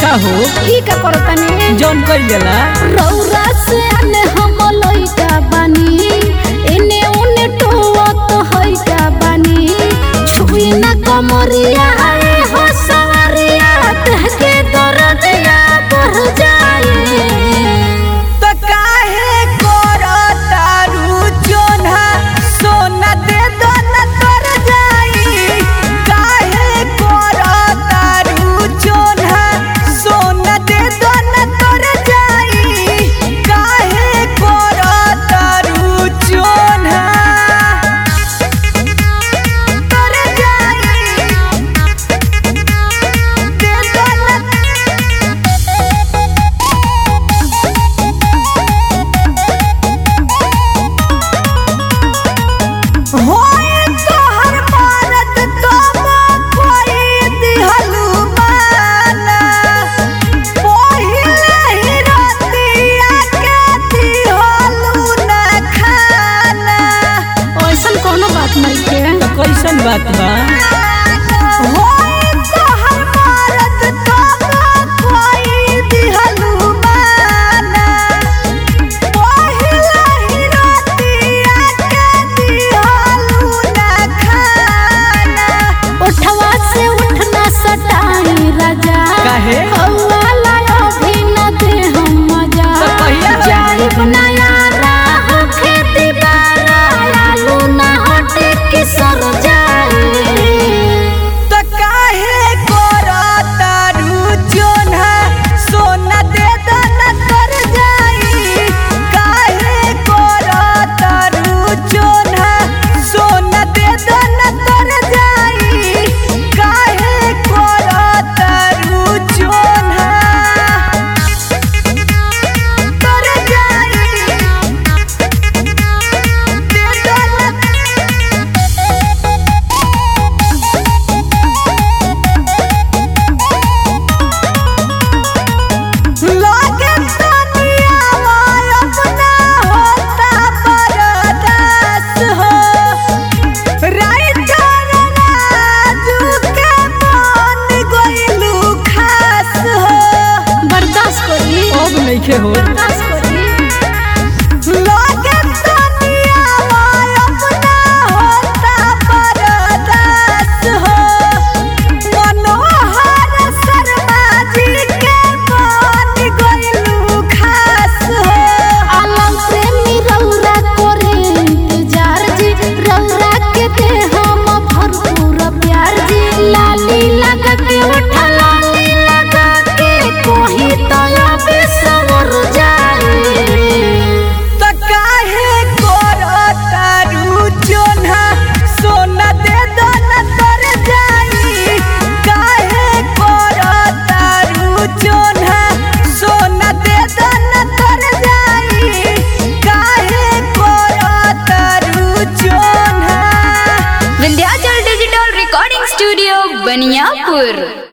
का हो ई का करतानी जौन कइल जाला रौरा से आने हम लइका बानी एने उने टोवा तो हइका बानी छुई ना कमरिया आए हो सवरिया देह के दर्दिया बढ़ जाए तो काहे करतारू जोन्हा सोना दे दो न तर जाई काहे करतारू जोन्हा सोना दे दो न तर जाई काहे करतारू जोन्हा तर जाई दे दो न होए तोहर मरद कब कोई दिहलु माना पहिले ही रतिया के दिहलु न खाना ऐसन कोनो बात नहीं के कैसन बात बा होए तोहर मरद कब कोई दिहलु माना पहिले ही रतिया के दिहलु न खाना उठवा से उठना सटाई राजा काहे? हवा लायो भी न दे हम मजा तो कहिया होई? जाइब ना यारा हो खेती बारा लालू ना हटे के सर जाए तो काहे करतारू जोन्हा सोना दे दो न तर जाई काहे करतारू जोन्हा सोना दे दो न तर जाई काहे करतारू जोन्हा तर जाई दे दो न लागे तनिया अपना होता बरदास हो राइटर राजू के मन गइलू खास हो बर्दाश्त करी अब नइखे हो बर्दाश्त करी लागे तनिया अपना होता बरदास हो मनोहर शर्मा जी के मन गइलू खास हो आलम प्रेमी रौरा करे इंतजार जी रौरा के दे हम भरपूर प्यार जी लाली लगा के उठा लाली लगा के कोही तो अबे सवर जाए त काहे करतारू जोन्हा सोना दे दो न तर जाई काहे करतारू जोन्हा सोना दे दो न तर जाई काहे करतारू जोन्हा Vindhyachal digital recording studio Baniyapur